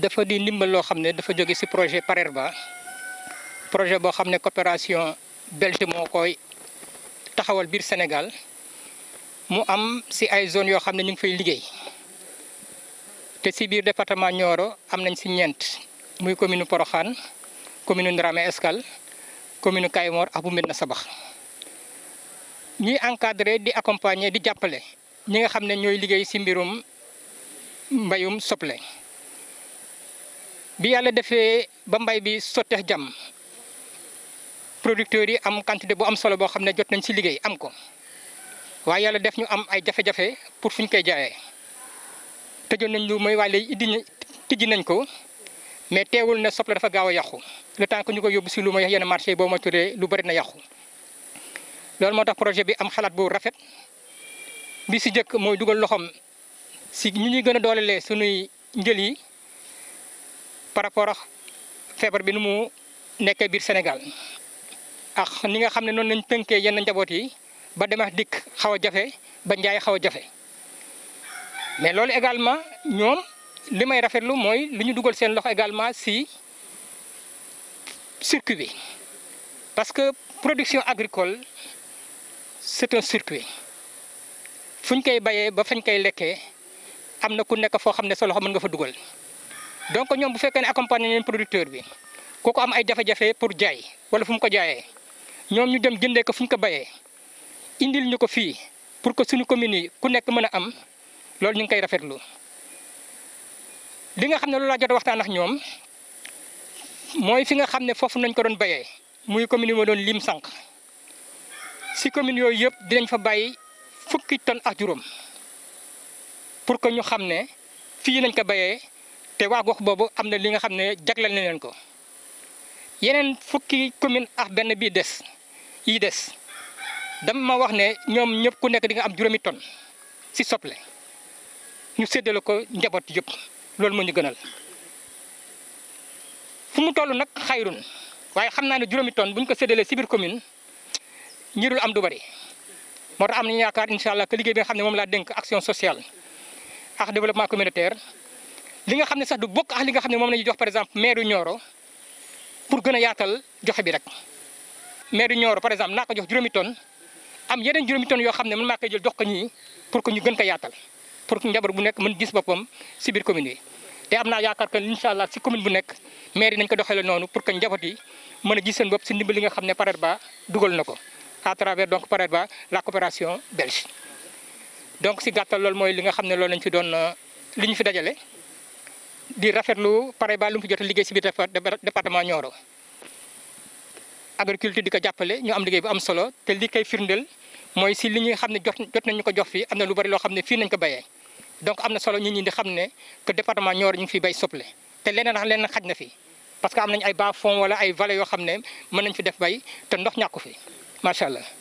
dafa di ndimbal loo xam ne dafa jóge ci projet Parerba projet boo xam ne coopération belge moo koy taxawal biir Sénégal mu am ci ay zones yoo xam ne ñu ngi fay liggéey te ci biir département Nioro am nañ ci ñeent muy commune Porokhane commune Ndramé Escale commune Kayemor ak bu Médina Sabax ñuy encadrer di accompagner di jàppale ñi nga xam ne ñooy liggéey ci mbirum mbayum soble bi yàlla defee ba mbay bi sotteex jàmm producteurs yi am quantité bu am solo boo xam ne jot nañ ci liggéey am ko waaye yàlla def ñu am ay jafe-jafe pour fu ñu koy jaayee tëjoon nañ lu mooy waaye léegi iddi tijji nañ ko mais teewul ne soble dafa gaaw a yàqu le temps que ñu ko yóbbu ci lu may yenn marché yi boo ma turee lu bari na yàqu loolu moo tax projet bi am xalaat bu rafet bi ci jëkk mooy dugal loxoom ci ñu ñuy gën a doolelee suñuy njël yi par rapport ak feebar bi nu mu nekkee biir Sénégal ak ni nga xam ne noonu lañ tënkee yenn njaboot yi ba demax dikk xaw a jafe ba njaay xaw a jafe mais loolu également ñoom li may rafetlu mooy lu ñu dugal seen loxo également ci circuit bi parce que production agricole c'est un circuit fu ñu koy bayee ba fañ koy lekkee am na ku nekk foo xam ne sa loxo mën nga fa dugal donc ñoom bu fekkee ne accompagner leen producteur bi kooku am ay jafe-jafe pour jaay wala fu mu ko jaayee ñoom ñu dem jëndee ko fu ñu ko bayee indil ñu ko fii pour que suñu communes yi ku nekk mën a am loolu ñu ngi koy rafetlu li nga xam ne loolu laa jot a waxtaan ak ñoom mooy fi nga xam ne foofu nañ ko doon bayee muy commune yi ma doon lim sànq si commune yooyu yëpp dinañ fa bàyyi fukki tonnes ak juróom pour que ñu xam ne fii nañ ko bayee te waa gox boobu am na li nga xam ne jagleel na leen ko yeneen fukki commune ak benn bii des yi des dama ma wax ne ñoom ñëpp ku nekk di nga am juróomi tonnes si soble ñu séddale ko njaboot yëpp loolu moo ñu gënal fu mu toll nag xayrun waaye xam naa ne juróomi tonnes bu ñu ko séddalee si biir commune ñirul am du bari moo tax am nañu yaakaar incha allah que liggéey bi nga xam ne moom laa dénk action sociale ak développement communautaire li nga xam ne sax du bokk ak li nga xam ne moom la ñuy jox par exemple maire yu Nioro pour gën a yaatal joxe bi rek. maire yu Nioro par exemple naa ko jox juróomi tonnes am yeneen juróomi tonnes yoo xam ne man maa koy jël jox ko ñii pour que ñu gën ko yaatal pour que njaboot bu nekk mën gis boppam si biir commune yi. te am naa yaakaar que incha allah si commune bu nekk maire yi nañ ko doxalee noonu pour que njaboot yi mën a gis seen bopp si ndimbal li nga xam ne Parerba dugal na ko. à travers donc Parerba la coopération belge donc si gàttal loolu mooy li nga xam ne loolu lañ fi doon li ñu fi dajale di rafetlu Parerba lu mu fi jot a liggéey si biir département Nioro agriculture di ko jàppale ñu am liggéey bu am solo te li koy firndeel mooy si li ñuy xam ne jot jot nañu ko jox fii am na lu bari loo xam ne fii nañ ko bayee donc am na solo nit ñi di xam ne que département Nioro ñu ngi fiy bay soble te leneen ak leneen xaj na fi parce que am nañ ay bas fond wala ay vallées yoo xam ne mën nañ fi def bay te ndox ñàkku fi macha allah